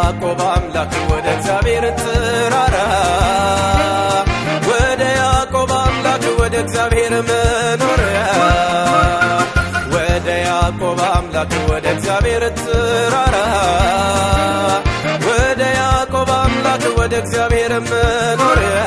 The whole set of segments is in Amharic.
ያዕቆብ አምላክ ወደ እግዚአብሔር ተራራ ወደ ያዕቆብ አምላክ ወደ እግዚአብሔር መኖሪያ ወደ ያዕቆብ አምላክ ወደ እግዚአብሔር ተራራ ወደ ያዕቆብ አምላክ ወደ እግዚአብሔር መኖሪያ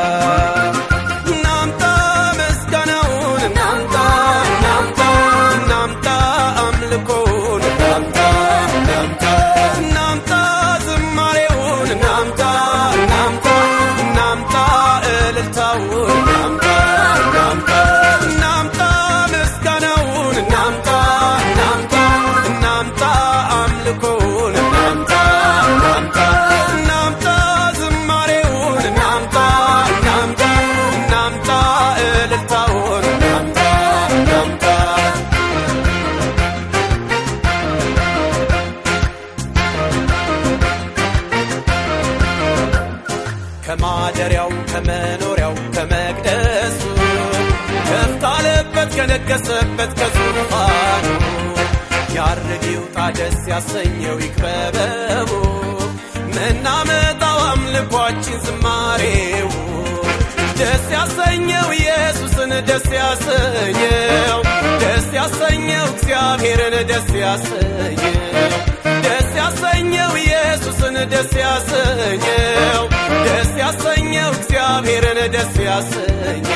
እናምጣ ምስጋናውን እናምጣ እናምጣ እናምጣ አምልኮውን እናምጣ እናምጣ እናምጣ ዝማሬውን እናምጣ እናምጣ እናምጣ እልልታውን እናምጣ እናምጣ እናምጣ ምስጋናውን እናምጣ እናምጣ እናምጣ አምልኮውን እናምጣ እናምጣ እናምጣ ዝማሬውን እናምጣ እናምጣ እናምጣ እልልታውን እናምጣ እናምጣ ከማደሪያው ከመኖሪያው ከመቅደሱ ከፍ ካለበት ከነገሰበት ከዙፋኑ ያርግ ይውጣ ደስ ያሰኘው ይክበበቡ ምናመጣው አምልኳችን ዝማሬው ደስ ያሰኘው ኢየሱስን ደስ ያሰኘው ደስ ያሰኘው እግዚአብሔርን ደስ ያሰኘው ደስ ያሰኘው ኢየሱስን ደስ ያሰኘው ደስ ያሰኘው እግዚአብሔርን ደስ ያሰኘው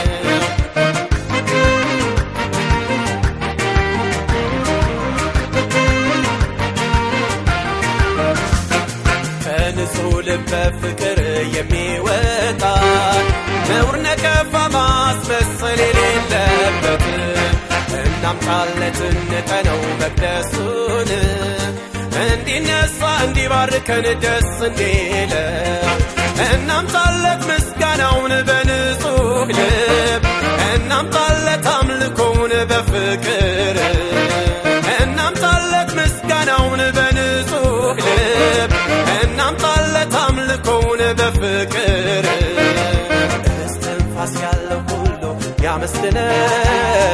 ከንጹሕ ልብ በፍቅር የሚወጣ ነውር ነቀፋ ማስመሰል የሌለበት እናምጣለት እንጠነው መቅደሱን እንዲነሳ እንዲባርከን ደስ እንዲለው እናምጣለት ምስጋናውን በንጹሕ ልብ እናምጣለት አምልኮውን በፍቅር እናምጣለት ምስጋናውን በንጹሕ ልብ እናምጣለት አምልኮውን በፍቅር እስትንፋስ ያለው ሁሉ ያመስግነው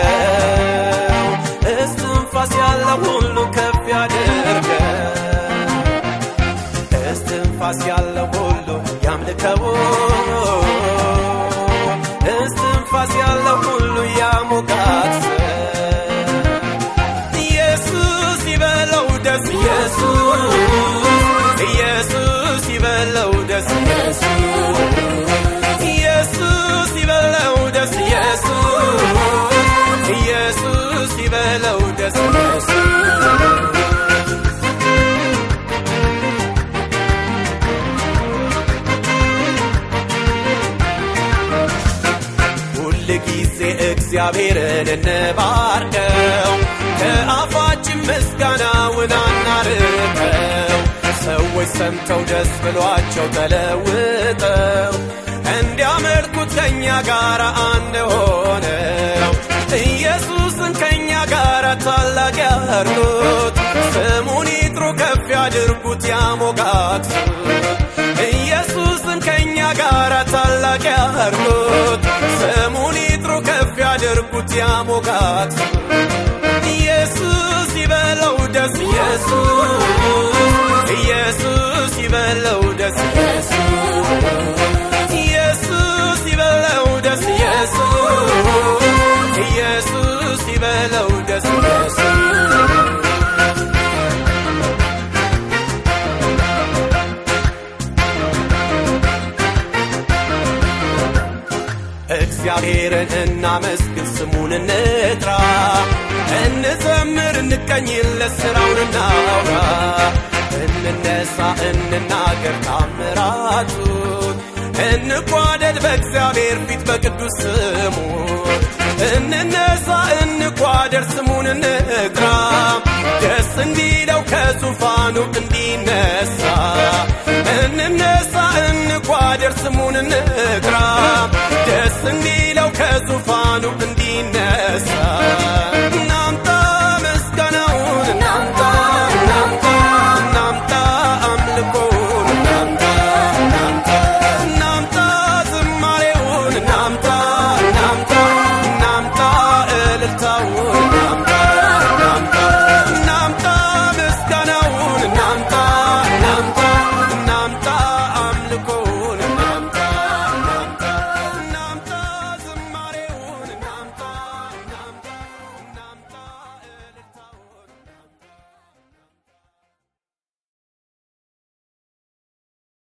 እስትንፋስ ያለው ሁሉ ከፍ ያድርገው እስትንፋስ ያለው ሁሉ ያምልከው እስትንፋስ ያለው ሁሉ ያሞጋት ኢየሱስ ይበለው ደስ ኢየሱስ ኢየሱስ ይበለው ደስ ኢየሱስ ኢየሱስ ይበለው ደስ ኢየሱስ ኢየሱስ ይበለው ደስ ኢየሱስ ሁል ጊዜ እግዚአብሔርን እንባርከው ከአፋችን ምስጋናውን አናርቀው ሰዎች ሰምተው ደስ ብሏቸው ተለውጠው እንዲያመልኩት ከእኛ ጋር አንድ ሆነው ኢየሱስን ከእኛ ጋር ታላቅ ያርጉት ስሙን ይጥሩ ከፍ ያድርጉት ያሞጋት ኢየሱስን ከእኛ ጋር ታላቅ ያርጉት ስሙን ይጥሩ ከፍ ያድርጉት ያሞጋት ኢየሱስ ይበለው ደስ ኢየሱስ ኢየሱስ ይበለው ደስ ኢየሱስ ኢየሱስ ይበለው ደስ ኢየሱስ ኢየሱስ ይበለው ደስ ኢየሱስ እግዚአብሔርን እናመስግን ስሙን እንጥራ እንዘምር እንቀኝለት ስራውን እናውራ እንነሳ እንናገር ታምራቱን እንጓደድ በእግዚአብሔር ፊት በቅዱስ ስሙ እንነሳ እንጓደር ስሙን እንጥራ ደስ እንዲለው ከዙፋኑ እንደ